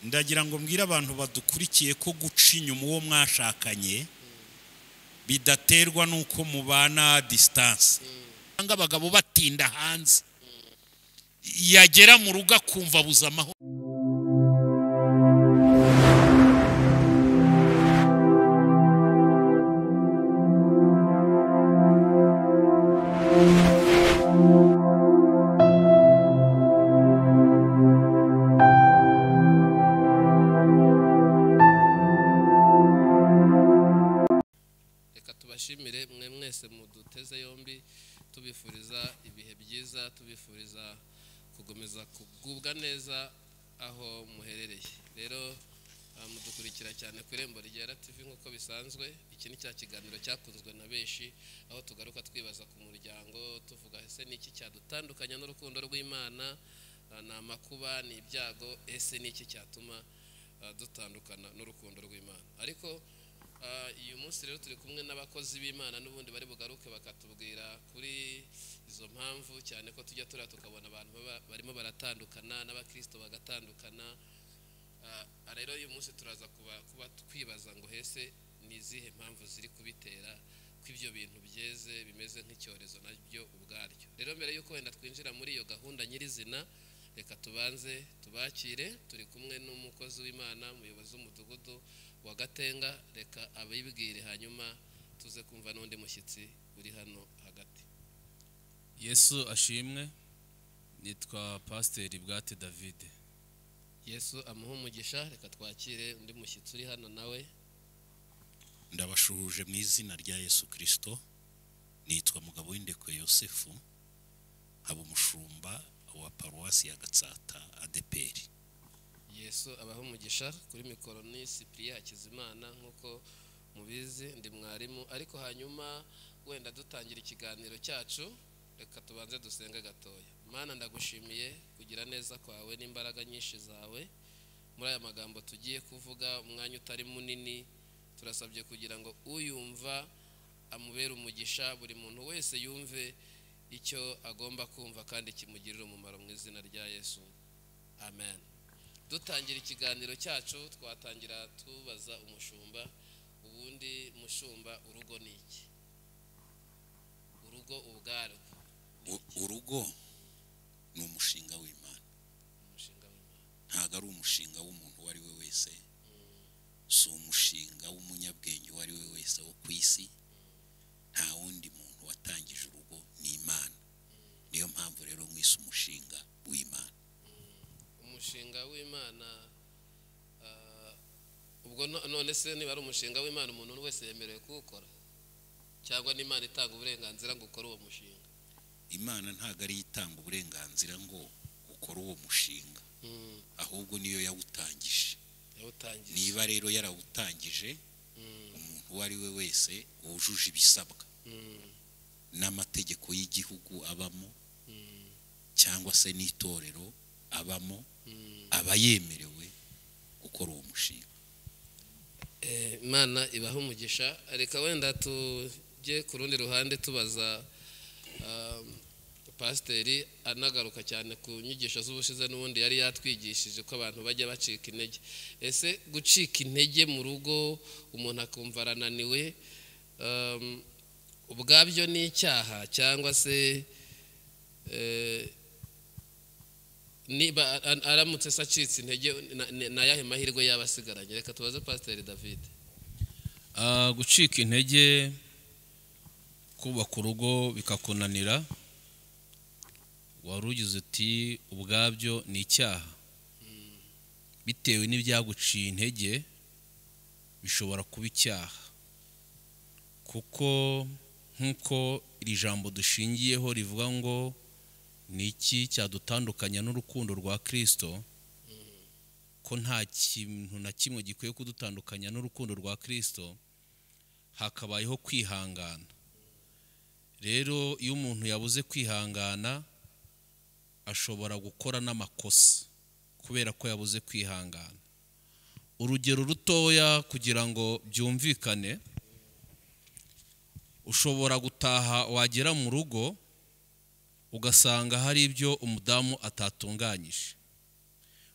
ndagira ngo mbwire abantu badukurikiye ko guca inyuma uwo mwashakanye bidaterwa n'uko mubana disitanse cyangwa abagabo batinda hanze yagera mu rugo akumva abuze amahoro reka tubashimire mwe mwese muduteze yombi tubifuriza ibihe byiza tubifuriza gukomeza kugubwa neza aho muherereye rero ah, mudukurikira cyane ku irembo ryera tv nk'uko bisanzwe iki ni cya kiganiro cyakunzwe na benshi aho tugaruka twibaza ku muryango tuvuga ese ni iki cyadutandukanya n'urukundo rw'imana Ah, ni amakuba ni ibyago ese ni iki cyatuma ah, dutandukana n'urukundo rw'imana ariko Ah, uyu munsi rero turi kumwe n'abakozi b'imana n'ubundi bari bugaruke bakatubwira kuri izo mpamvu cyane ko tujya turiya tukabona abantu baba- barimo baratandukana n'abakristo bagatandukana Ah, ah, rero uyu munsi turaza kuba- kuba twibaza ngo hese ni izihe mpamvu ziri kubitera ko ibyo bintu byeze bimeze nk'icyorezo nabyo ubwaryo rero mbere y'uko wenda twinjira muri iyo gahunda nyirizina reka tubanze tubakire turi kumwe n'umukozi w'imana umuyobozi w'umudugudu wa gatenga reka abibwire hanyuma tuze kumva n'undi mushyitsi uri hano hagati yesu ashimwe nitwa pasiteri bwate davide yesu amuhe umugisha reka twakire undi mushyitsi uri hano nawe ndabashuhuje mu izina rya yesu kirisito nitwa mugabo w'indekwe yosefu haba umushumba wa paruwasi ya gatsata adeperi yesu abaho umugisha kuri mikoro ni sipiriya hakizimana nk'uko mubizi ndi mwarimu ariko hanyuma wenda dutangira ikiganiro cyacu reka tubanze dusenge gatoya mana ndagushimiye kugira neza kwawe n'imbaraga nyinshi zawe muri aya magambo tugiye kuvuga umwanya utari munini turasabye kugira ngo uyumva amubere umugisha buri muntu wese yumve icyo agomba kumva kandi kimugirire umumaro mu izina rya yesu amen dutangira ikiganiro cyacu twatangira tubaza umushumba ubundi mushumba urugo ni iki urugo ubwarwo U- urugo ni umushinga w'imana umushinga w'imana ntabwo ari umushinga w'umuntu uwo ari we wese si umushinga w'umunyabwenge uwo ari we wese wo ku isi nta wundi muntu watangije urugo ni imana niyo mpamvu rero mwise umushinga w'imana umushinga w'imana ah, ubwo no- none se niba ari umushinga w'imana umuntu wese yemerewe kuwukora cyangwa n'imana itanga uburenganzira ngo ukore uwo mushinga imana ntabwo ariyo itanga uburenganzira ngo ukore uwo mushinga Mm, ahubwo niyo yawutangije yawutangije niba rero yarawutangije Mm, umuntu uwo ari we wese wujuje ibisabwa mm, n'amategeko y'igihugu abamo mm, cyangwa se n'itorero abamo mm. aba yemerewe gukora uwo mushinga Eh, imana ibaha umugisha reka wenda tujye ku rundi ruhande tubaza um, pasiteri anagaruka cyane ku nyigisho z'ubushize n'ubundi yari yatwigishije ko abantu bajya bacika intege ese gucika intege mu rugo umuntu akumva arananiwe um, ubwabyo ni icyaha cyangwa se eh, niba a- a- aramutse se acitse intege na- ni ni ayahe mahirwe yaba asigaranye reka tubaze pasiteri david Ah, gucika intege kubaka urugo bikakunanira wari ugize uti ubwabyo ni icyaha bitewe n'ibyaguciye intege bishobora kuba icyaha kuko nk'uko iri jambo dushingiyeho rivuga ngo ni iki cyadutandukanya n'urukundo rwa kirisito ko nta kintu na kimwe gikwiye kudutandukanya n'urukundo rwa kirisito hakabayeho kwihangana rero iyo umuntu yabuze kwihangana ashobora gukora n'amakosa kubera ko yabuze kwihangana urugero rutoya kugira ngo byumvikane ushobora gutaha wagera mu rugo ugasanga hari ibyo umudamu atatunganyije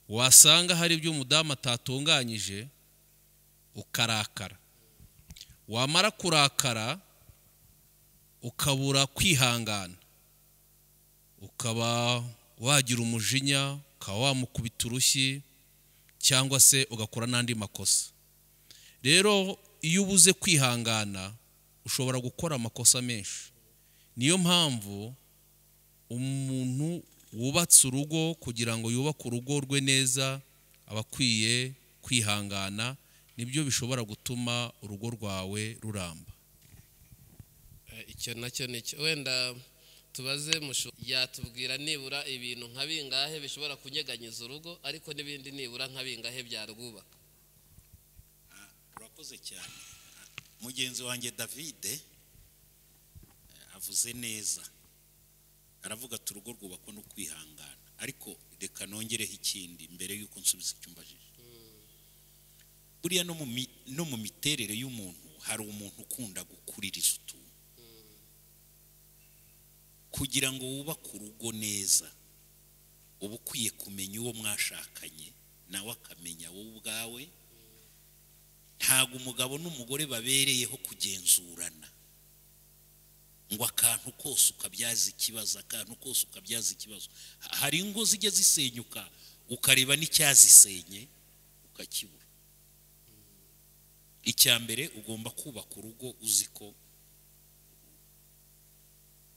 wasanga hari ibyo umudamu atatunganyije ukarakara wamara kurakara ukabura kwihangana ukaba wagira umujinya ukaba wamukubita urushyi cyangwa se ugakora n'andi makosa rero iyo ubuze kwihangana ushobora gukora amakosa menshi niyo mpamvu umuntu wubatse urugo kugira ngo yubake urugo rwe neza aba akwiye kwihangana nibyo bishobora gutuma urugo rwawe ruramba Eh, icyo nacyo ni cyo wenda tubaze mushu yatubwira nibura ibintu nka bingahe bishobora kunyeganyiza urugo ariko n'ibindi nibura nka bingahe byarwubaka urakoze cyane mugenzi wanjye davide eh, avuze neza aravuga ati urugo rwubakwa no kwihangana ariko reka nongereho ikindi mbere y'uko nsubiza icyo umbajije buriya no mu mi- no mu miterere y'umuntu hari umuntu ukunda gukuririza utuntu kugira ngo wubake urugo neza uba ukwiye kumenya uwo mwashakanye nawe akamenya wowe ubwawe ntabwo umugabo n'umugore babereyeho kugenzurana ngo akantu kose ukabyaza ikibazo akantu kose ukabyaza ikibazo Ha- hari ingo zijya zisenyuka ukareba n'icyazisenye ukakibura icya mbere ugomba kubaka urugo uzi ko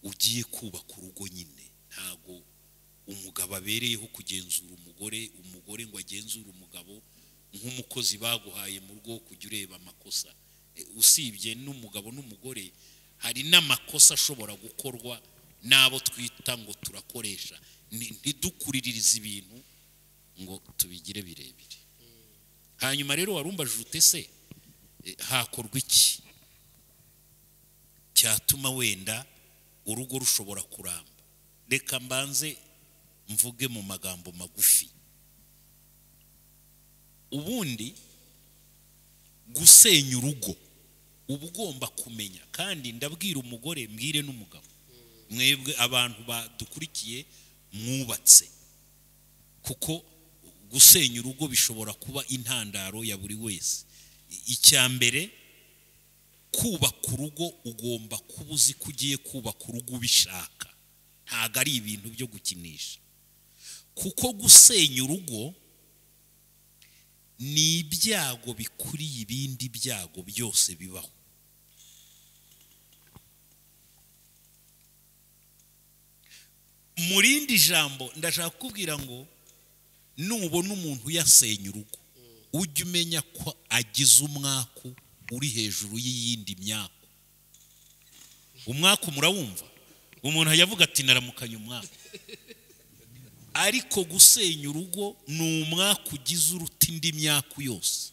ugiye kubaka urugo nyine ntabwo umugabo abereyeho kugenzura umugore umugore ngo agenzure umugabo nk'umukozi baguhaye mu rugo wo kujya ureba amakosa E, usibye n'umugabo n'umugore hari n'amakosa ashobora gukorwa n'abo twita ngo turakoresha Ni- ntidukuriririze ibintu ngo tubigire birebire hanyuma rero warumbajije utese hakorwa iki cyatuma wenda urugo rushobora kuramba reka mbanze mvuge mu magambo magufi ubundi gusenya urugo uba ugomba kumenya kandi ndabwira umugore mbwire n'umugabo mwebwe abantu badukurikiye mwubatse kuko gusenya urugo bishobora kuba intandaro ya buri wese I- icya mbere kubaka urugo ugomba kuba uzi ko ugiye kubaka urugo ubishaka ntabwo ari ibintu byo gukinisha kuko gusenya urugo ni ibyago bikuriye ibindi byago byose bibaho mu rindi jambo ndashaka kukubwira ngo nubona umuntu yasenya urugo ujye umenya ko agize umwaku uri hejuru y'iyindi myaku umwaku murawumva umuntu yavuga ati naramukanye umwaku ariko gusenya urugo ni umwaku ugize uruta indi myaku yose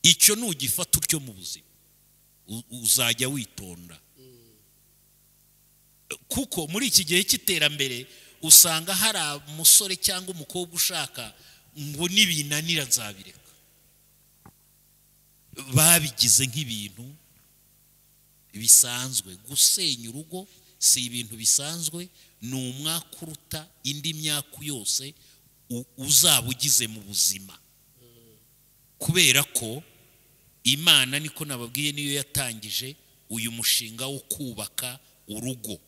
icyo nugifata utyo mu buzima u- uzajya witonda kuko muri iki gihe cy'iterambere usanga hari umusore cyangwa umukobwa ushaka ngo nibinanira nzabireka babigize nk'ibintu bisanzwe gusenya urugo si ibintu bisanzwe ni umwaka uruta indi myaka yose u- uzaba ugize mu buzima kubera ko imana niko nababwiye niyo yatangije uyu mushinga wo kubaka urugo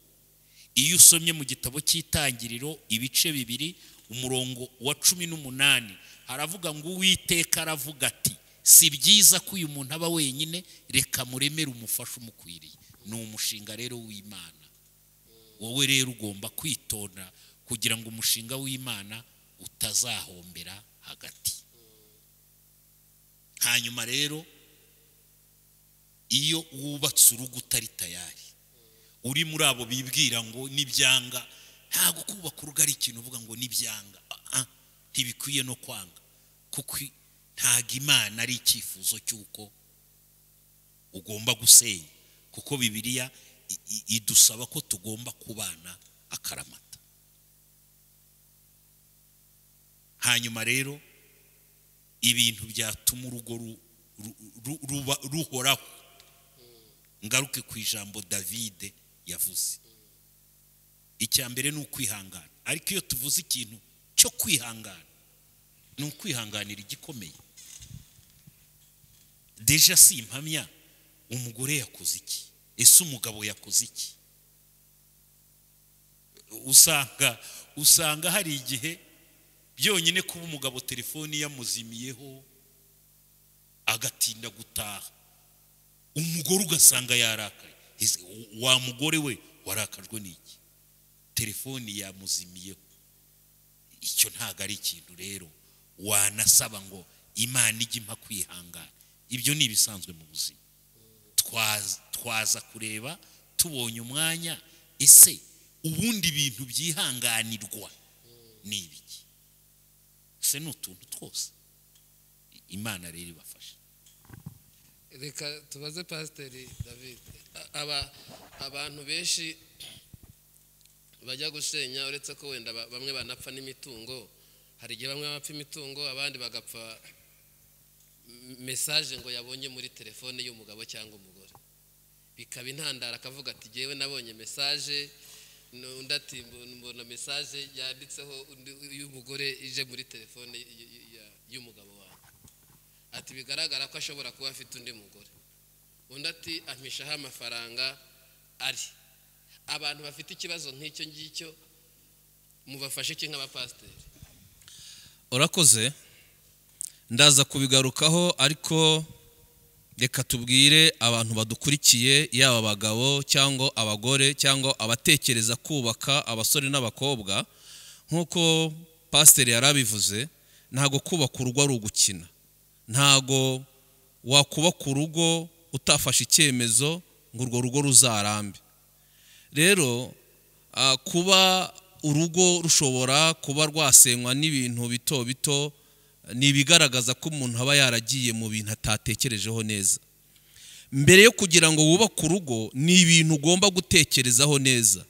iyo usomye mu gitabo cy'itangiriro ibice bibiri umurongo wa cumi n'umunani haravuga ngo uwiteka aravuga ati si byiza ko uyu muntu aba wenyine reka muremere umufasha umukwiriye ni umushinga rero w'imana wowe rero ugomba kwitonda kugira ngo umushinga w'imana utazahombera hagati hanyuma rero iyo wubatse urugo utari tayari uri muri abo bibwira ngo nibyanga ntabwo kubaka urugo ari ikintu uvuga ngo nibyanga Ah, ah, ntibikwiye no kwanga kuko i- ntabwo imana ari icyifuzo cy'uko ugomba gusenya kuko bibiliya i- i- idusaba ko tugomba kubana akaramata hanyuma rero ibintu byatuma urugo ru- ru- ru- ruba- ruhoraho ngaruke ku ijambo davide yavuze icya mbere ni ukwihangana ariko iyo tuvuze ikintu cyo kwihangana ni ukwihanganira igikomeye deja si impamya umugore yakoze iki ese umugabo yakoze iki usanga usanga hari igihe byonyine kuba umugabo telefoni yamuzimiyeho agatinda gutaha umugore ugasanga yarakaye Ese wa mugore we warakajwe n'iki telefoni yamuzimiyeho icyo ntabwo ari ikintu rero wanasaba ngo imana ijye impa kwihangana ibyo ni ibisanzwe mu buzima Twaza- twaza kureba tubonye umwanya ese ubundi bintu byihanganirwa ni ibiki ese ni utuntu twose imana rero ibafasha reka tubaze pasiteri david aba abantu benshi bajya gusenya uretse ko wenda ba- bamwe banapfa n'imitungo hari igihe bamwe bapfa imitungo abandi bagapfa m- mesaje ngo yabonye muri telefone y'umugabo cyangwa umugore bikaba intandaro akavuga ati ngewe nabonye mesaje n- undi ati mbona- mbona mesaje yanditseho undi- y'umugore ije muri telefone y- y- y- y'umugabo wawe ati bigaragara ko ashobora kuba afite undi mugore undi ati ampishaho amafaranga ari abantu bafite ikibazo nk'icyo ngicyo mubafashe iki nk'abapasiteri urakoze ndaza kubigarukaho ariko reka tubwire abantu badukurikiye yaba abagabo cyangwa abagore cyangwa abatekereza kubaka abasore n'abakobwa nk'uko pasiteri yari abivuze ntabwo kubaka urugo ari ugukina ntabwo wakubaka urugo utafashe icyemezo ngo urwo rugo ruzarambe rero ah, kuba urugo rushobora kuba rwasenywa n'ibintu bito bito ni ibigaragaza ko umuntu aba yaragiye mu bintu atatekerejeho neza mbere yo kugira ngo wubake urugo ni ibintu ugomba gutekerezaho neza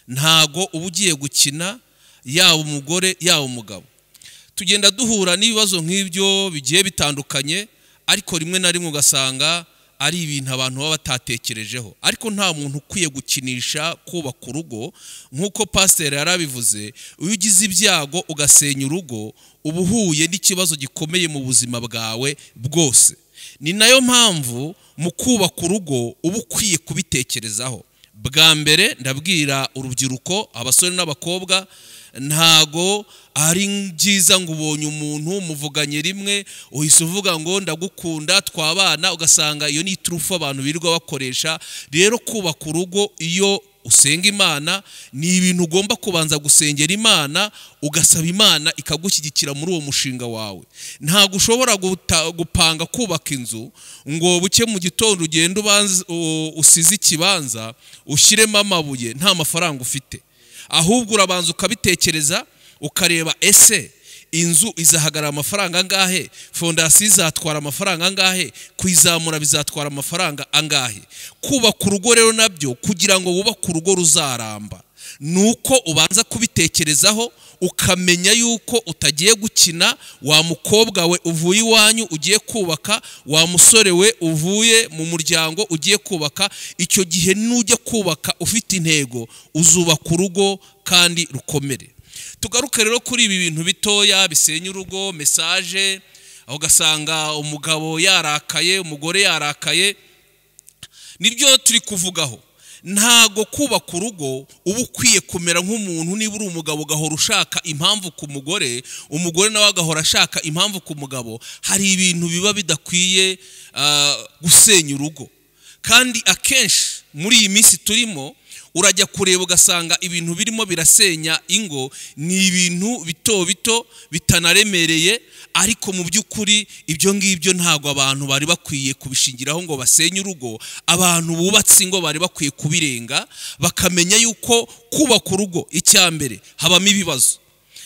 ntago uba ugiye gukina yaba umugore yaba umugabo tugenda duhura n'ibibazo nk'ibyo bigiye bitandukanye ariko rimwe na rimwe ugasanga ari ibintu abantu baba batatekerejeho ariko nta muntu ukwiye gukinisha kubaka urugo nk'uko pasiteri yari abivuze iyo ugize ibyago ugasenya urugo uba uhuye n'ikibazo gikomeye mu buzima bwawe bwose ni nayo mpamvu mu kubaka urugo uba ukwiye kubitekerezaho bwa mbere ndabwira urubyiruko abasore n'abakobwa ntago ari byiza ngo ubonye umuntu muvuganye rimwe uhise uvuga ngo ndagukunda twabana ugasanga iyo ni iturufu abantu birirwa bakoresha rero kubaka urugo iyo usenga imana ni ibintu ugomba kubanza gusengera imana ugasaba imana ikagushyigikira muri uwo mushinga wawe ntabwo ushobora guta- gupanga kubaka inzu ngo buke mu gitondo ugende ubanze- u- usize ikibanza ushyiremo amabuye nta mafaranga ufite ahubwo urabanza ukabitekereza ukareba ese inzu izahagarara amafaranga angahe fondasiyo izatwara amafaranga angahe kuyizamura bizatwara amafaranga angahe kubaka urugo rero nabyo kugira ngo wubake urugo ruzaramba ni uko ubanza kubitekerezaho ukamenya yuko utagiye gukina wa mukobwa we uvuye iwanyu ugiye kubaka wa musore we uvuye mu muryango ugiye kubaka icyo gihe nujya kubaka ufite intego uzubaka urugo kandi rukomere tugaruke rero kuri ibi bintu bitoya bisenya urugo mesaje aho ugasanga umugabo yarakaye umugore yarakaye nibyo turi kuvugaho ntago kubaka urugo uba ukwiye kumera nk'umuntu niba uri umugabo ugahora ushaka impamvu ku mugore umugore nawe agahora ashaka impamvu ku mugabo hari ibintu biba bidakwiye ah, gusenya urugo kandi akenshi muri iyi minsi turimo urajya kureba ugasanga ibintu birimo birasenya ingo ni ibintu bito bito bitanaremereye ariko mu by'ukuri ibyo ngibyo ntabwo abantu bari bakwiye kubishingiraho ngo basenye urugo abantu bubatse ingo bari bakwiye kubirenga bakamenya yuko kubaka urugo icya mbere habamo ibibazo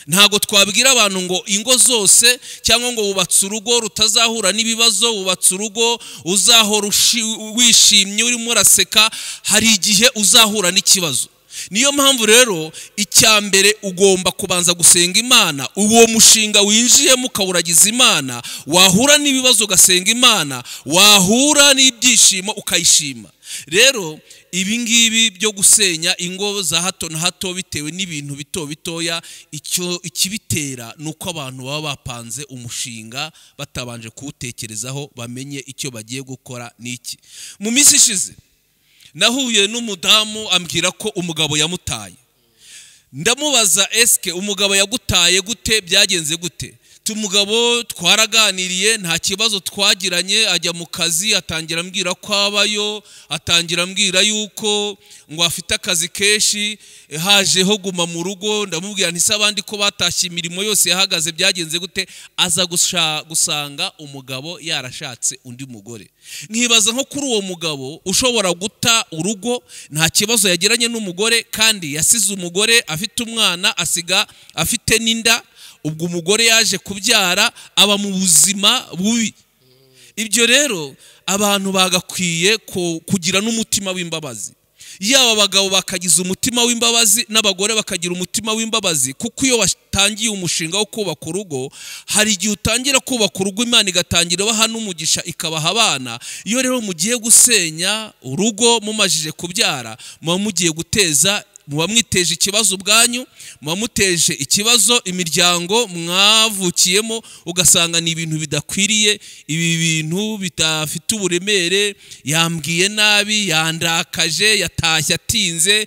ntabwo twabwira abantu ngo ingo zose cyangwa ngo wubatse urugo rutazahura n'ibibazo wubatse urugo uzahora ushi- wishimye urimo uraseka hari igihe uzahura n'ikibazo niyo mpamvu rero icya mbere ugomba kubanza gusenga imana uwo mushinga winjiyemo ukawuragiza imana wahura n'ibibazo ugasenga imana wahura n'ibyishimo ukayishima rero ibi ngibi byo gusenya ingo za hato na hato bitewe n'ibintu bito bitoya icyo ikibitera ni uko abantu baba bapanze umushinga batabanje kuwutekerezaho bamenye icyo bagiye gukora n'iki mu minsi ishize nahuye n'umudamu ambwira ko umugabo yamutaye ndamubaza esike umugabo yagutaye gute byagenze gute umugabo twaraganiriye nta kibazo twagiranye ajya mu kazi atangira ambwira ko abayo atangira ambwira yuko ngo afite akazi kenshi hajeho guma mu rugo ndamubwira ntise abandi ko batashye imirimo yose yahagaze byagenze gute aza gusha- gusanga umugabo yarashatse undi mugore nkibaza nko kuri uwo mugabo ushobora guta urugo nta kibazo yagiranye n'umugore kandi yasize umugore afite umwana asiga afite n'inda ubwo umugore yaje kubyara aba mu buzima bubi ibyo rero abantu bagakwiye ku- kugira n'umutima w'imbabazi yaba abagabo bakagiza umutima w'imbabazi n'abagore bakagira umutima w'imbabazi kuko iyo watangiye umushinga wo kubaka urugo hari igihe utangira kubaka urugo imana igatangira ibaha n'umugisha ikabaha abana iyo rero mugiye gusenya urugo mumajije kubyara muba mugiye guteza muba mwiteje ikibazo ubwanyu muba muteje ikibazo imiryango mwavukiyemo ugasanga ni ibintu bidakwiriye ibi bintu bidafite uburemere yambwiye nabi yandakaje yatashye atinze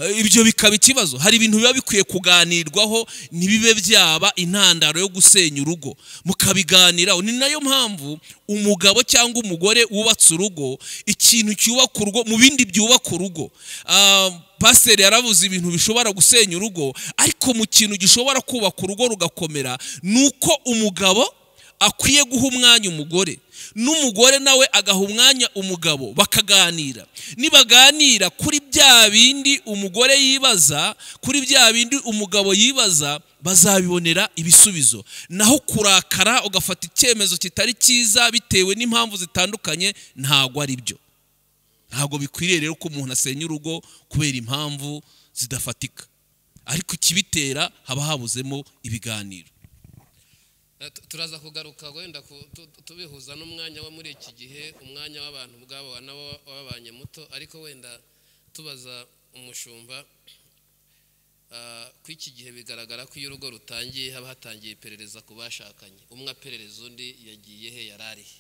eh, ibyo bikaba ikibazo hari ibintu biba bikwiye kuganirwaho ntibibe byaba intandaro yo gusenya urugo mukabiganiraho ni nayo mpamvu umugabo cyangwa umugore wubatse urugo ikintu cyubaka urugo mu bindi byubaka urugo Ah, pasiteri yaravuze ibintu bishobora gusenya urugo ariko mu kintu gishobora kubaka urugo rugakomera ni uko umugabo akwiye guha umwanya umugore n'umugore nawe agaha umwanya umugabo bakaganira nibaganira kuri bya bindi umugore yibaza kuri bya bindi umugabo yibaza bazabibonera ibisubizo naho kurakara ugafata icyemezo kitari cyiza bitewe n'impamvu zitandukanye ntabwo ari byo ntabwo bikwiriye rero ko umuntu asenya urugo kubera impamvu zidafatika ariko ikibitera haba habuzemo ibiganiro Eh, tu- turaza kugaruka wenda ku- tu- tu- tubihuza n'umwanya wo muri iki gihe umwanya w'abantu ubwabo wa- nabo wababanye muto ariko wenda tubaza umushumba ah, ko iki gihe bigaragara ko iyo urugo rutangiye haba hatangiye iperereza ku bashakanye umwe aperereza undi yagiye he yari arihe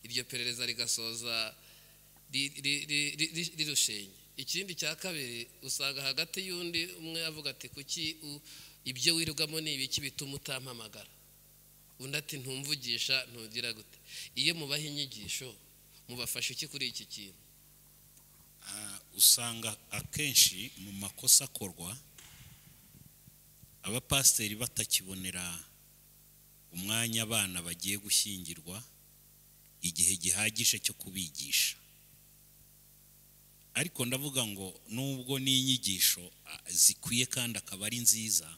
iryo perereza rigasoza ri- ri- ri- ri- ri- rirushenye ikindi cya kabiri usanga hagati y'undi umwe avuga ati kuki u- ibyo wirirwamo ni ibiki bituma utampamagara undi ati ntumvugisha ntugira gute iyo mubaha inyigisho mubafasha iki kuri iki kintu Ah, usanga akenshi mu makosa akorwa abapasiteri batakibonera umwanya abana bagiye gushyingirwa igihe gihagije cyo kubigisha ariko ndavuga ngo nubwo n'inyigisho ah, zikwiye kandi akaba ari nziza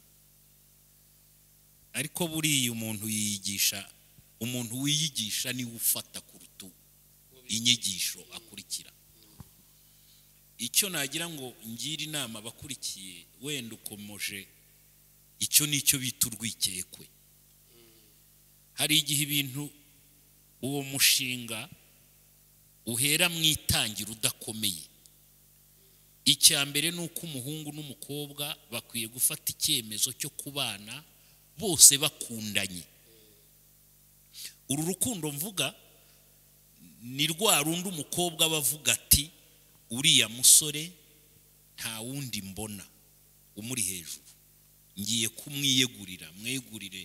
ariko buriya umuntu yiyigisha umuntu wiyigisha niwe ufata ku rutugu inyigisho akurikira icyo nagira ngo ngire inama abakurikiye wenda ukomoje icyo ni cyo bita urwikekwe hari igihe ibintu uwo mushinga uhera mu itangira udakomeye icya mbere ni uko umuhungu n'umukobwa bakwiye gufata icyemezo cyo kubana bose bakundanye uru rukundo mvuga ni rwa rundi umukobwa aba avuga ati uriya musore nta wundi mbona umuri hejuru ngiye kumwiyegurira mwegurire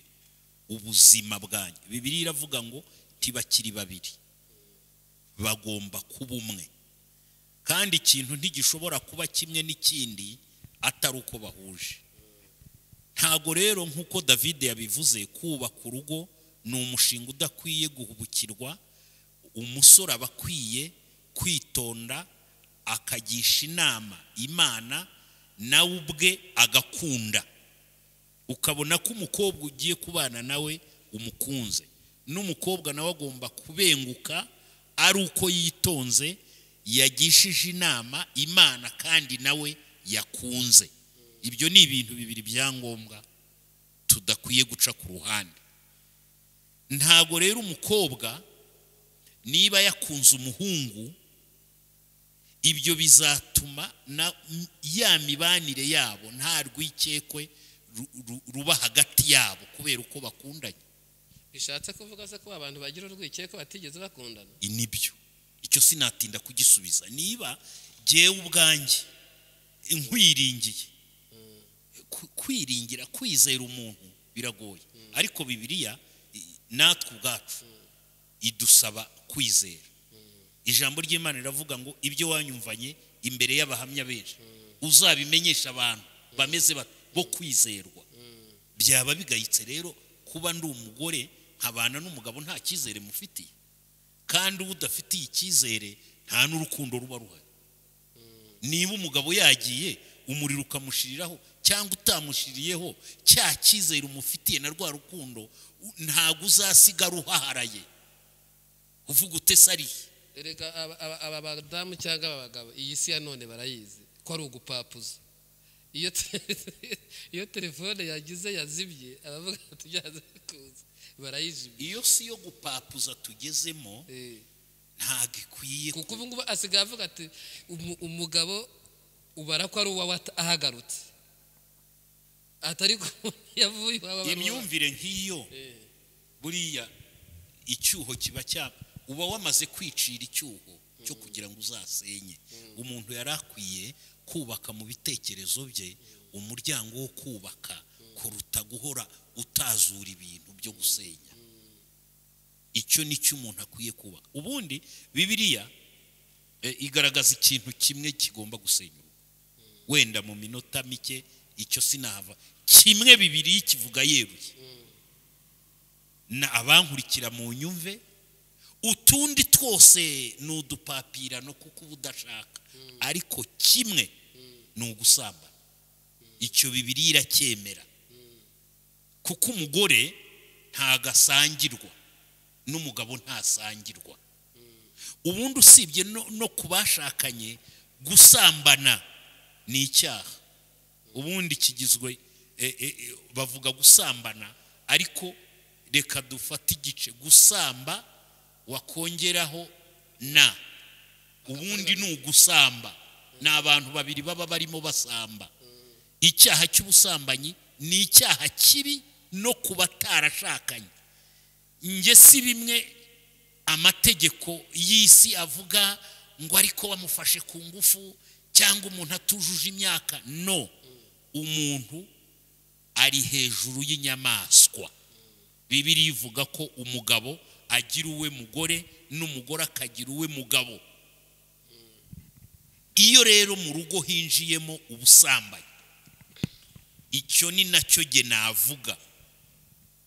ubuzima bwanyu bibiri iravuga ngo ntibakiri babiri bagomba kuba umwe kandi ikintu ntigishobora kuba kimwe n'ikindi atari uko bahuje ntago rero nk'uko davide yabivuze kubaka urugo ni umushinga udakwiye guhubukirwa umusore aba akwiye kwitonda akagisha inama imana nawe ubwe agakunda ukabona ko umukobwa ugiye kubana nawe umukunze n'umukobwa nawe agomba kubenguka ari uko yitonze yagishije inama imana kandi nawe yakunze ibyo ni ibintu bibiri bya ngombwa tudakwiye guca ku ruhande ntago rero umukobwa niba yakunze umuhungu ibyo bizatuma na ya mibanire yabo nta rwikekwe ru- ru- ruba hagati yabo kubera uko bakundanye bishatse kuvuga se ko abantu bagira urwikekwe batigeze bakundana nibyo icyo sinatinda kugisubiza niba jyewe ubwanjye nkwiringiye Ku- kwiringira kwizera umuntu biragoye ariko bibiliya i- natwe ubwacu idusaba kwizera ijambo ry'imana riravuga ngo ibyo wanyumvanye imbere y'abahamya benshi uzabimenyesha abantu bameze bate bo kwizerwa byaba bigayitse rero kuba ndi umugore nkabana n'umugabo nta cyizere mufitiye kandi uba udafitiye icyizere nta n'urukundo ruba ruhari niba umugabo yagiye umuriro ukamushiriraho cyangwa utamushiriyeho cya cyizere umufitiye na rwa rukundo u- ntabwo uzasiga ruhaharaye uvuga utese ariye erega aba- aba- aba badamu cyangwa aba bagabo iyi si ya none barayizi ko ari ugupapuza iyo te- iyo telefone yagize yazibye abavuga ati byanze bikunze barayijimye iyo si yo gupapuza tugezemo Eh. ntabwo ikwiye kuko ubu ngubu asigaye avuga ati "Umu- umugabo ubara ko ari uwawe at- ahagarutse atari ko yavuye iwawe ari uwawe." imyumvire nk'iyo Eh. buriya icyuho kiba cya uba wamaze kwicira icyuho cyo kugira ngo uzasenye umuntu yari akwiye kubaka mu bitekerezo bye umuryango wo kubaka kuruta guhora utazura ibintu byo gusenya icyo ni cyo umuntu akwiye kubaka ubundi bibiriya eh, igaragaza ikintu kimwe kigomba gusenya urugo wenda mu minota mike icyo sinahava kimwe bibiri kivuga yeruye na abankurikira mu nyumve utundi twose ni udupapirano kuko uba udashaka ariko kimwe ni ugusambana icyo bibiri iracyemera kuko umugore ntagasangirwa n'umugabo ntasangirwa ubundi usibye no, no ku bashakanye gusambana ni icyaha ubundi kigizwe eh, eh, eh, bavuga gusambana ariko reka dufate igice gusamba wakongeraho na ubundi ni ugusamba ni abantu babiri baba barimo basamba icyaha cy'ubusambanyi ni icyaha kibi no ku batarashakanye njye si bimwe amategeko y'isi avuga ngo ariko wamufashe ku ngufu cyangwa umuntu atujuje imyaka no umuntu ari hejuru y'inyamaswa bibiri ivuga ko umugabo agira uwe mugore n'umugore akagira uwe mugabo iyo rero mu rugo hinjiyemo ubusambanyi icyo ni nacyo ge navuga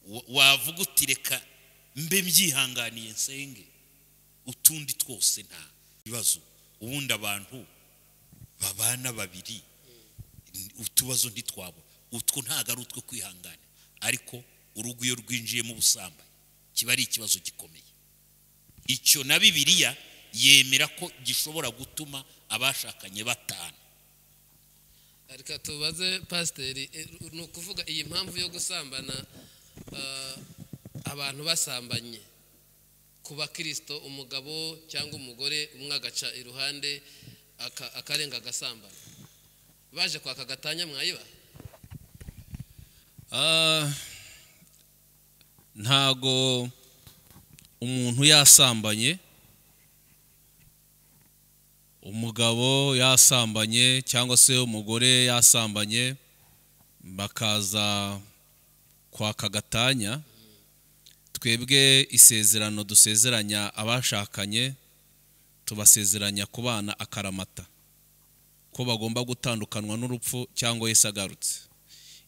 Wa- wavuga uti reka mbe mbyihanganiye nsenge utundi twose nta bibazo ubundi abantu babana babiri utubazo ntitwabura utwo ntabwo ari utwo kwihangana ariko urugo iyo rwinjiyemo ubusambanyi kiba ari ikibazo gikomeye icyo na bibiliya yemera ko gishobora gutuma abashakanye batana reka tubaze pasiteri eh, ni ukuvuga iyi mpamvu yo gusambana ah, abantu basambanye ku bakirisito umugabo cyangwa umugore umwe agaca iruhande aka- akarenga agasambana baje kwaka agatanya mwayiba Ah, ntago umuntu yasambanye umugabo yasambanye cyangwa se umugore yasambanye bakaza kwaka agatanya twebwe isezerano dusezeranya abashakanye tubasezeranya kubana akaramata ko bagomba gutandukanwa n'urupfu cyangwa Yesu agarutse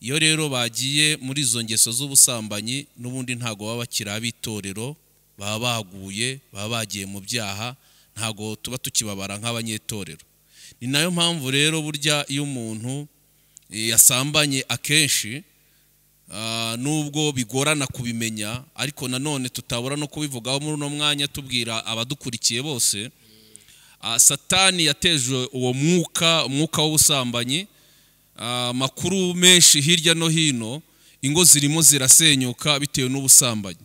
iyo rero bagiye muri izo ngeso z'ubusambanyi n'ubundi ntago baba bakiri ab'itorero baba baguye baba bagiye mu byaha ntago tuba tukibabara nk'abanyetorero ni nayo mpamvu rero burya iyo umuntu eh, yasambanye akenshi ah, nubwo bigorana kubimenya ariko nanone tutabura no kubivugaho muri uno mwanya tubwira abadukurikiye bose Ah, satani yateje uwo mwuka umwuka w'ubusambanyi amakuru menshi hirya no hino ingo zirimo zirasenyuka bitewe n'ubusambanyi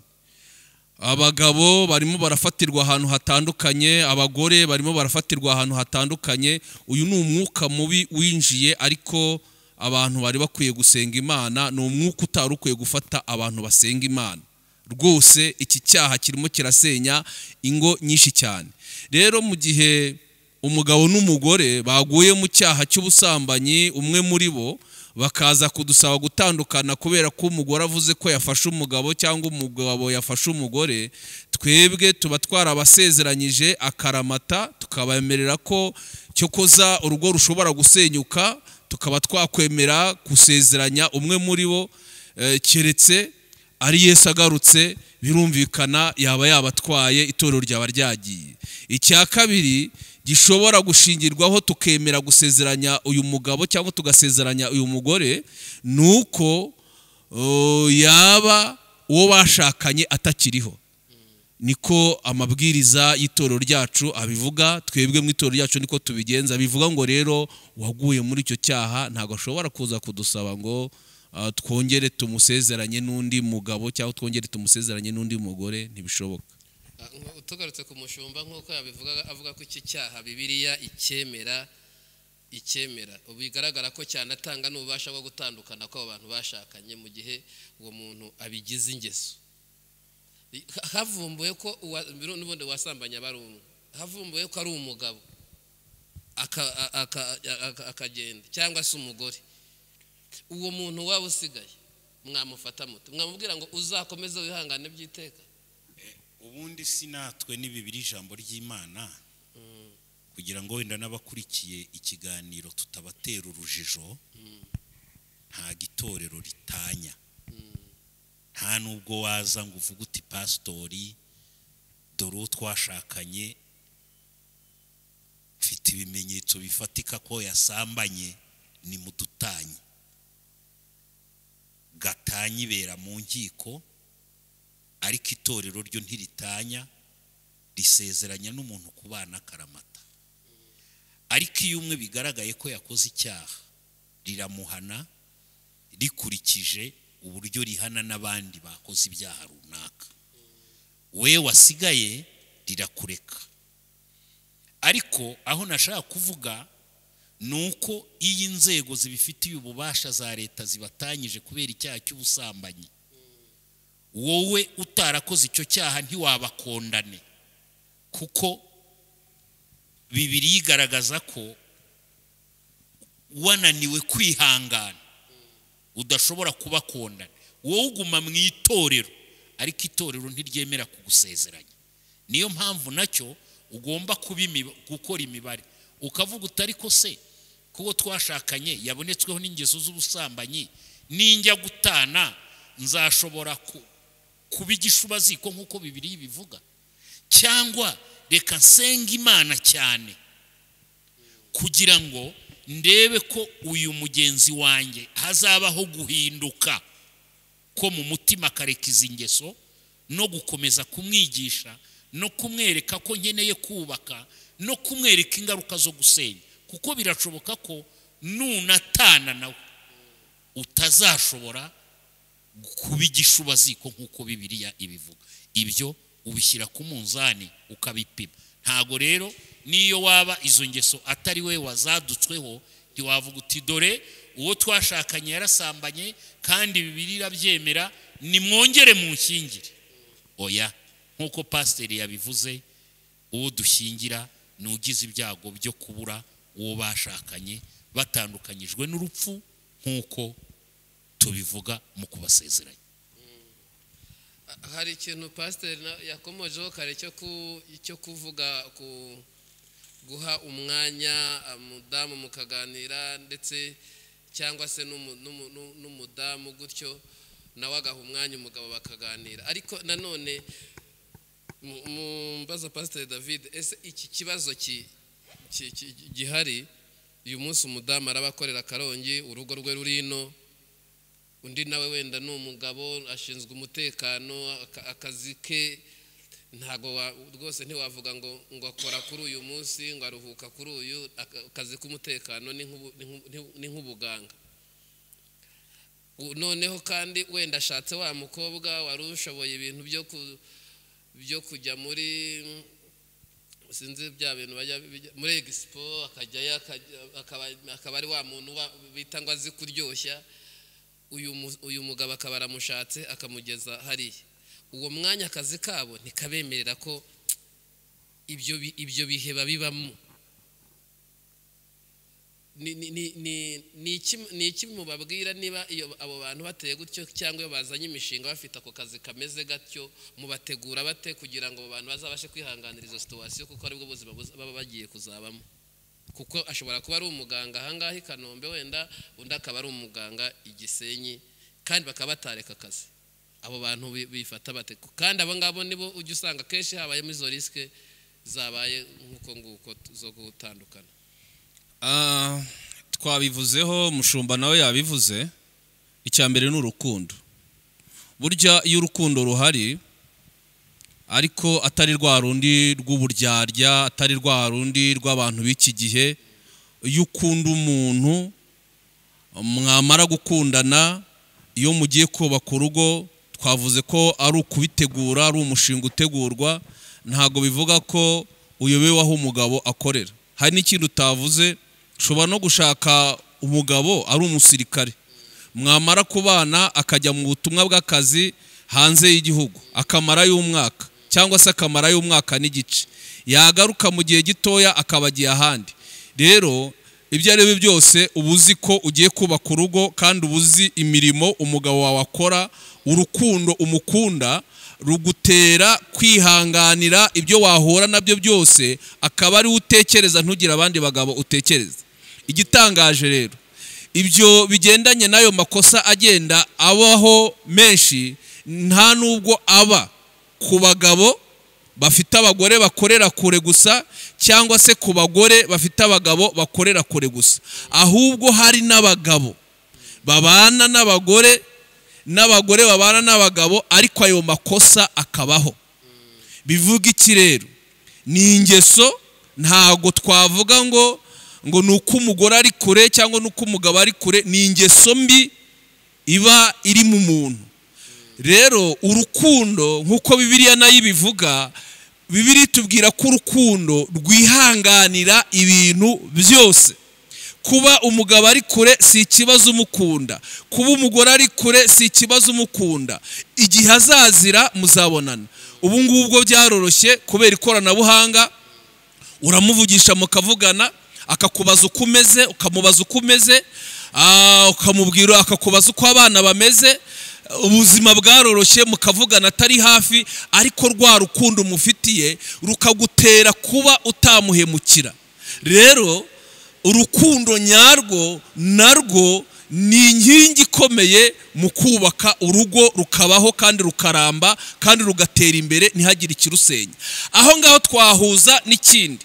abagabo barimo barafatirwa ahantu hatandukanye abagore barimo barafatirwa ahantu hatandukanye uyu ni umwuka mubi winjiye ariko abantu bari bakwiye gusenga imana ni umwuka utari ukwiye gufata abantu basenga imana rwose iki cyaha kirimo kirasenya ingo nyinshi cyane rero mu gihe umugabo n'umugore baguye mu cyaha cy'ubusambanyi umwe muri bo bakaza kudusaba gutandukana kubera ko umugore avuze ko yafashe umugabo cyangwa umugabo yafashe umugore twebwe tuba twarabasezeranyije akaramata tukabemerera ko cyokoza urugo rushobora gusenyuka tukaba twakwemera gusezeranya umwe muri bo eh, keretse ari Yesu agarutse birumvikana yaba yabatwaye itorero ryaba ryagiye icya kabiri gishobora gushingirwaho tukemera gusezeranya uyu mugabo cyangwa tugasezeranya uyu mugore ni uko uh, yaba uwo bashakanye atakiriho niko amabwiriza y'itorero ryacu abivuga twebwe mu itorero ryacu niko tubigenza bivuga ngo rero waguye muri icyo cyaha ntabwo ashobora kuza kudusaba ngo uh, twongere tumusezeranye n'undi mugabo cyangwa twongere tumusezeranye n'undi mugore ntibishoboka tugarutse ku mushumba nk'uko yabivuga avuga ko iki cyaha bibiriya icyemera icyemera ubu bigaragara ko cyanatanga n'ububasha bwo gutandukana ko abantu bashakanye mu gihe uwo muntu abigize ingeso havumbuwe ko n'ubundi wasambanye aba ari umwe havumbuwe ko ari umugabo akagenda cyangwa se umugore uwo muntu waba usigaye mwamufata muti mwamubwira ngo uzakomeze wihangane by'iteka ubundi si natwe ni bibiri ijambo ry'imana kugira ngo wenda n'abakurikiye ikiganiro tutabatera urujijo nta gitorero ritanya nta nubwo waza ngo uvuge uti pasitori dore uwo twashakanye mfite ibimenyetso bifatika ko yasambanye ni mu dutanyi gatanya ibera mu nkiko ariko itorero ryo ntiritanya risezeranya n'umuntu ku bana akaramata ariko iyo umwe bigaragaye ko yakoze icyaha riramuhana rikurikije uburyo rihana n'abandi bakoze ibyaha runaka we wasigaye rirakureka ariko aho nashaka kuvuga ni uko iyo inzego zibifitiye ububasha za leta zibatanyije kubera icyaha cy'ubusambanyi wowe utarakoze icyo cyaha ntiwabakondane kuko bibiri yigaragaza ko wananiwe kwihangana udashobora kubakondana wowe uguma mu itorero ariko itorero ntiryemera kugusezeranya niyo mpamvu nacyo ugomba gukora imibare ukavuga utari ko se kuko twashakanye yabonetsweho n'ingeso z'ubusambanyi n'injya gutana nzashobora ku kuba igishubaziko nk'uko bibiri bivuga cyangwa reka nsenga imana cyane kugira ngo ndebe ko uyu mugenzi wanjye hazabaho guhinduka ko mu mutima akareka izi ngeso no gukomeza kumwigisha no kumwereka ko nkeneye kubaka no kumwereka ingaruka zo gusenya kuko birashoboka ko nunatana nawe utazashobora kuba igishubaziko nk'uko bibiriya ibivuga ibyo ubishyira ku munzani ukabipima ntago rero n'iyo waba izo ngeso atari we wazadutsweho ntiwavuga uti dore uwo twashakanye yarasambanye kandi bibiri irabyemera nimwongere mu nshyingire oya nk'uko pasiteri yabivuze uwo dushyingira ni ugize ibyago byo kubura uwo bashakanye batandukanyijwe n'urupfu nk'uko tubivuga mu kubasezeranya hari ikintu pasiteri yakomojeho kare cyo kuvuga ku guha umwanya umudamu mukaganira ndetse cyangwa se n'umudamu gutyo nawe agaha umwanya umugabo bakaganira ariko nanone mbaza pasiteri david ese iki kibazo gihari uyu munsi umudamu arabakorera akarongi urugo rwe rurino undi nawe wenda ni umugabo ashinzwe umutekano akazi ke ntabwo rwose ntiwavuga ngo ngo akora kuri uyu munsi ngo aruhuka kuri uyu akazi k'umutekano ni nk'ubuganga noneho kandi wenda ashatse wa mukobwa wari ushoboye ibintu byo byo kujya muri sinzi bya bintu bajya bijya- muri egisipo akajyayo akajya- akaba- akaba ari wa muntu wa- bita ngo azi kuryoshya uyu mu- uyu mugabo akaba aramushatse akamugeza hariya uwo mwanya akazi kabo ntikabemerera ko ibyo bi- ibyo bihe babibamo ni- ni- ni- ni- ni iki- ni iki mubabwira niba iyo abo bantu bateye gutyo cyangwa iyo bazanye imishinga bafite ako kazi kameze gatyo mubategura bate kugira ngo abo bantu bazabashe kwihanganira izo situwasiyo kuko aribwo buzima buza- baba bagiye kuzabamo kuko ashobora kuba ari umuganga ahangaha i kanombe wenda undi akaba ari umuganga i gisenyi kandi bakaba batareka akazi abo bantu bi- bifata bate kandi abo ngabo nibo ujya usanga akenshi habayemo izo risike zabaye nk'uko nguko t- zo gutandukana Ah, twabivuzeho mushumba nawe yabivuze icya mbere ni urukundo burya iyo urukundo ruhari ariko atari rwa rundi rw'uburyarya atari rwa rundi rw'abantu b'iki gihe iyo ukunda umuntu mwamara gukundana iyo mugiye kubaka urugo twavuze ko ari ukubitegura ari umushinga utegurwa ntabwo bivuga ko uyobewe aho umugabo akorera hari n'ikindi utavuze ushobora no gushaka umugabo ari umusirikare mwamara kubana akajya mu butumwa bw'akazi hanze y'igihugu akamara y'umwaka cyangwa se akamara y'umwaka n'igice yagaruka mu gihe gitoya akaba agiye ahandi rero ibyo ari byo byose uba uzi ko ugiye kubaka urugo kandi uba uzi imirimo umugabo wawe akora urukundo umukunda rugutera kwihanganira ibyo wahura nabyo byose akaba ariwe utekereza ntugire abandi bagabo utekereza igitangaje rero ibyo bigendanye n'ayo makosa agenda abaho menshi nta nubwo aba ku bagabo bafite abagore bakorera kure gusa cyangwa se ku bagore bafite abagabo bakorera kure gusa ahubwo hari n'abagabo babana n'abagore n'abagore babana n'abagabo ariko ayo makosa akabaho bivuga iki rero ni ingeso ntago twavuga ngo ngo ni uko umugore ari kure cyangwa ni uko umugabo ari kure ni ingeso mbi iba iri mu muntu rero urukundo nk'uko bibiliya nayo ibivuga bibiliya itubwira ko urukundo rwihanganira ibintu byose kuba umugabo ari kure si ikibazo umukunda kuba umugore ari kure si ikibazo umukunda igihe azazira muzabonana ubu ngubu bwo byaroroshye kubera ikoranabuhanga uramuvugisha mukavugana akakubaza uko umeze ukamubaza uko umeze ah, ukamubwira akakubaza uko abana bameze ubuzima bwaroroshye mukavugana atari hafi ariko rwa rukundo umufitiye rukagutera kuba utamuhemukira rero urukundo nyarwo narwo ni inkingi ikomeye mu kubaka urugo rukabaho kandi rukaramba kandi rugatera imbere ntihagire ikirusenya aho ngaho twahuza n'ikindi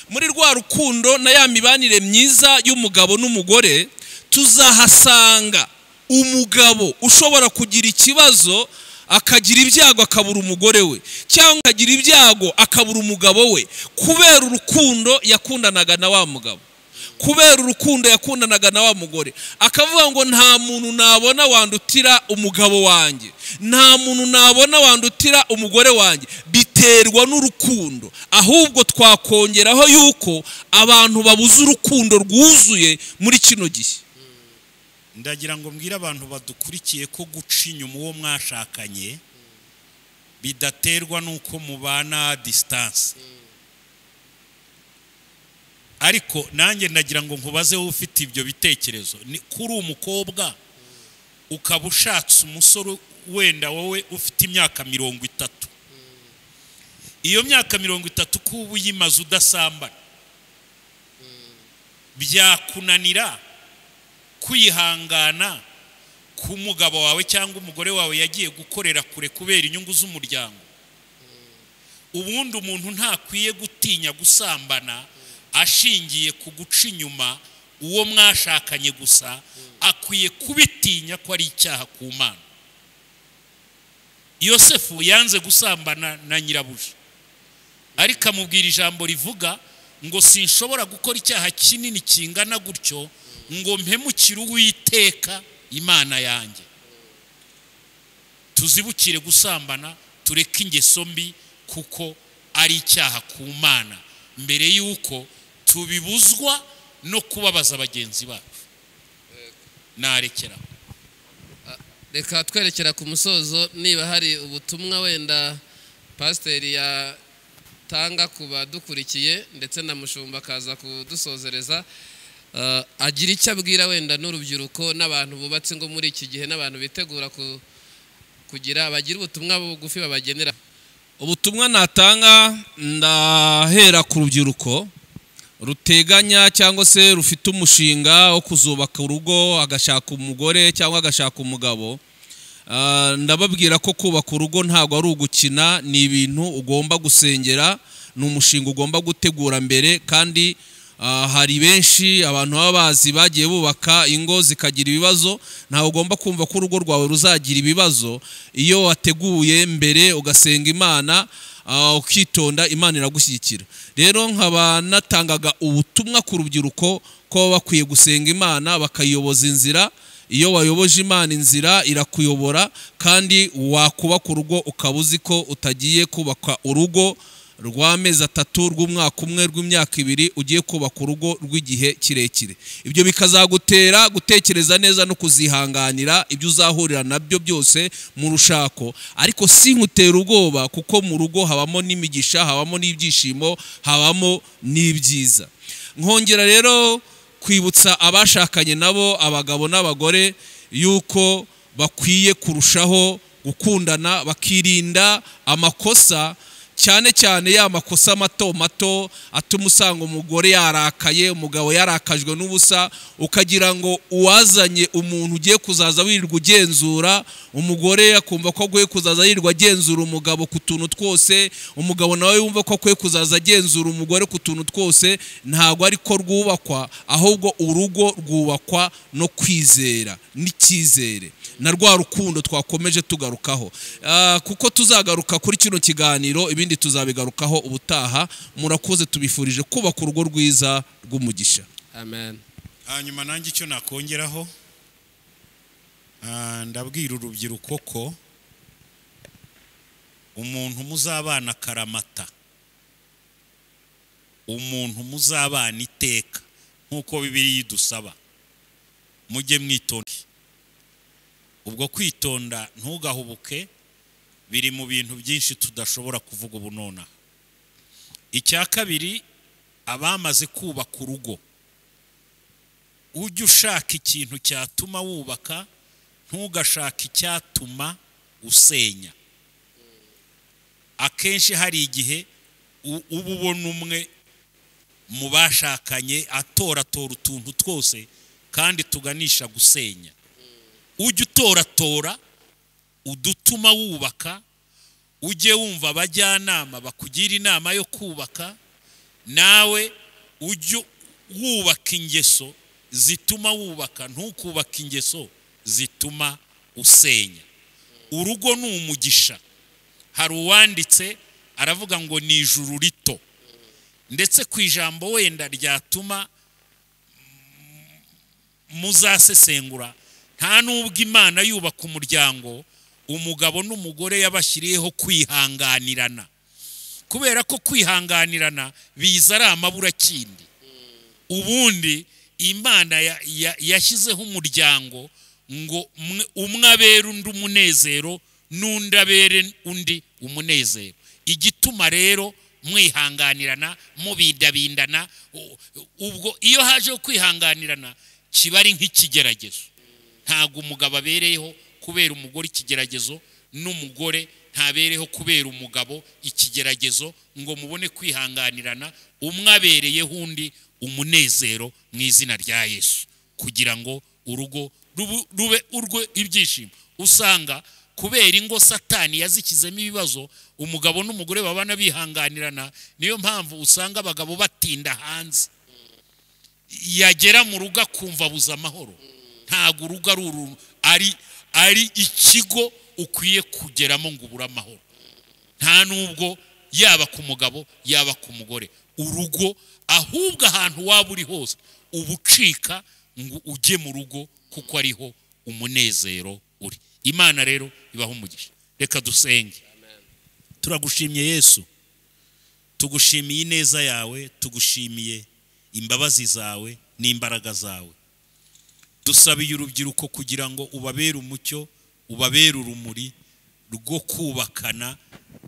muri rwa rukundo na ya mibanire myiza y'umugabo n'umugore tuzahasanga umugabo ushobora kugira ikibazo akagira ibyago akabura umugore we cyangwa akagira ibyago akabura umugabo we kubera urukundo yakundanaga na wa mugabo kubera urukundo yakundanaga na wa mugore akavuga ngo nta muntu nabona wandutira umugabo wanjye nta muntu nabona wandutira umugore wanjye biterwa n'urukundo ahubwo twakongeraho yuko abantu babuze urukundo rwuzuye muri kino gihe ndagira ngo mbwire abantu badukurikiye ko guca inyuma uwo mwashakanye bidaterwa n'uko mubana disitanse ariko nanjye ndagira ngo nkubaze wowe ufite ibyo bitekerezo ni kuri umukobwa ukaba ushatse umusore wenda wowe ufite imyaka mirongo itatu iyo myaka mirongo itatu ko uba uyimaze udasambana byakunanira kwihangana ku mugabo wawe cyangwa umugore wawe yagiye gukorera kure kubera inyungu z'umuryango ubundi umuntu ntakwiye gutinya gusambana ashingiye ku guca inyuma uwo mwashakanye gusa akwiye kubitinya ko ari icyaha ku mana yosefu yanze gusambana na nyirabuja ariko amubwira ijambo rivuga ngo sinshobora gukora icyaha kinini kingana gutyo ngo mpemukire uwiteka imana yanjye tuzibukire gusambana tureke ingeso mbi kuko ari icyaha ku mana mbere y'uko tubibuzwa no kubabaza bagenzi bacu narekeraho reka twerekera ku musozo niba hari ubutumwa wenda pasiteri yatanga ku badukurikiye ndetse na mushumba akaza kudusozereza Eh, agira icyo abwira wenda n'urubyiruko n'abantu bubatse ingo muri iki gihe n'abantu bitegura ku- kugira bagira ubutumwa bugufi babagenera ubutumwa natanga ndahera ku rubyiruko ruteganya cyangwa se rufite umushinga wo kuzubaka urugo agashaka umugore cyangwa agashaka umugabo Ah, ndababwira ko kubaka urugo ntabwo ari ugukina ni ibintu ugomba gusengera ni umushinga ugomba gutegura mbere kandi ah, hari benshi abantu baba bazi bagiye bubaka ingo zikagira ibibazo ntawe ugomba kumva ko urugo rwawe ruzagira ibibazo iyo wateguye mbere ugasenga imana ah, ukitonda imana iragushyigikira rero nkaba natangaga ubutumwa ku rubyiruko ko baba bakwiye gusenga imana bakayiyoboza inzira iyo wayoboje imana inzira irakuyobora kandi wakubaka urugo ukaba uzi ko utagiye kubaka urugo rw'amezi atatu rw'umwaka umwe rw'imyaka ibiri ugiye kubaka urugo rw'igihe kirekire ibyo bikazagutera gutekereza neza no kuzihanganira ibyo uzahurira nabyo byose mu rushako ariko si nkutera ubwoba kuko mu rugo habamo n'imigisha habamo n'ibyishimo habamo n'ibyiza nkongera rero kwibutsa abashakanye nabo abagabo n'abagore yuko bakwiye kurushaho gukundana bakirinda amakosa cyane cyane ya makosa mato mato atuma usanga umugore yarakaye umugabo yarakajwe n'ubusa ukagira ngo uwazanye umuntu ugiye kuzaza wirirwa ugenzura umugore akumva ko agiye kuzaza yirirwa agenzura umugabo ku tuntu twose umugabo nawe yumva ko akwiye kuzaza agenzura umugore ku tuntu twose ntabwo ari ko rwubakwa ahubwo urugo rwubakwa no kwizera n'icyizere na rwa rukundo twakomeje tugarukaho Ah, kuko tuzagaruka kuri kino kiganiro ibindi tuzabigarukaho ubutaha murakoze tubifurije kubaka urugo rwiza rw'umugisha amen hanyuma nanjye icyo nakongeraho ah, ndabwira urubyiruko ko umuntu muzabana akaramata umuntu muzabana iteka nk'uko bibiri idusaba mujye mwitonde ubwo kwitonda ntugahubuke biri mu bintu byinshi tudashobora kuvuga ubu nonaha icya kabiri abamaze kubaka urugo ujye ushaka ikintu cyatuma wubaka ntugashake icyatuma usenya akenshi hari igihe u- uba ubona umwe mu bashakanye atoratora utuntu twose kandi tuganisha gusenya ujye utoratora udutuma wubaka ujye wumva abajyanama bakugira inama yo kubaka nawe ujye wubaka ingeso zituma wubaka ntukubaka ingeso zituma usenya urugo ni umugisha hari uwanditse aravuga ngo ni ijuru rito ndetse ku ijambo wenda ryatuma mm, muzasesengura nta n'ubwo imana yubaka umuryango umugabo n'umugore yabashyiriyeho kwihanganirana kubera ko kwihanganirana biza ari amaburakindi ubundi imana ya- ya- yashyizeho umuryango ngo umwe- umwe abere undi umunezero n'undi abere undi umunezero igituma rero mwihanganirana mubindabindana u- ubwo iyo hajeho kwihanganirana kiba ari nk'ikigeragezo ntabwo umugabo abereyeho kubera umugore ikigeragezo n'umugore ntabereho kubera umugabo ikigeragezo ngo mubone kwihanganirana umwe abereyeho undi umunezero mu izina rya yesu kugira ngo urugo rubu- rube urwe ibyishimo usanga kubera ingo satani yazikizemo ibibazo umugabo n'umugore babana bihanganirana niyo mpamvu usanga abagabo batinda hanze yagera mu rugo akumva abuze amahoro ntabwo urugo ari uru ari ari ikigo ukwiye kugeramo ngo ubure amahoro nta n'ubwo yaba ku mugabo yaba ku mugore urugo ahubwo ahantu waba uri hose uba ucika ngo ujye mu rugo kuko ariho umunezero uri imana rero ibaho umugisha reka dusenge turagushimye yesu tugushimiye ineza yawe tugushimiye imbabazi zawe n'imbaraga zawe dusabiye urubyiruko kugira ngo ubabere umucyo ubabere urumuri rwo kubakana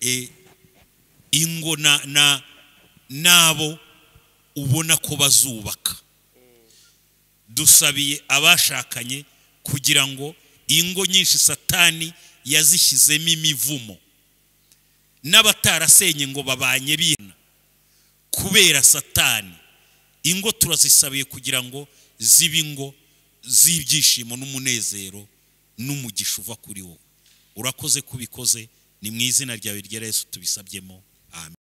eh, ingo na- na- n'abo ubona ko bazubaka dusabiye abashakanye kugira ngo ingo nyinshi satani yazishyizemo imivumo n'abatarasenye ngo babanye bihana kubera satani ingo turazisabiye kugira ngo zibe ingo z'ibyishimo n'umunezero n'umugisha uva kuri wowe urakoze kubikoze ni mu izina ryawe rya yesu tubisabyemo amen